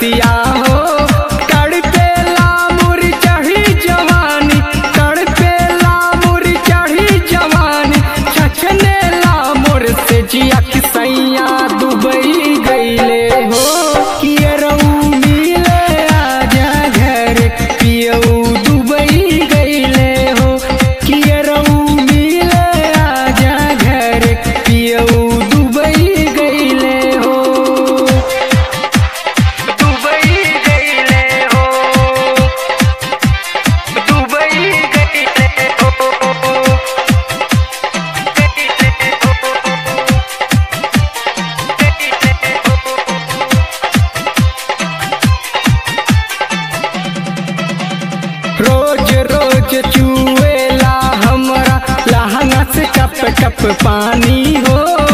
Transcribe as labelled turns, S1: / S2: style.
S1: रतिया हो तड़पेला मुर चढ़ी जवानी तड़पेला मुर चढ़ी जवानी छछनेला मोर से जिया किसैया दुबई गईले हो कियरऊ मिले आजा घर पियऊ दुबई गईले हो कियरऊ मिले आजा घर पियऊ दुबई गईले हो दुबई गईले हो दुबई गईले हो रोज रोज चुएला हमरा लहंगा से टप टप पानी हो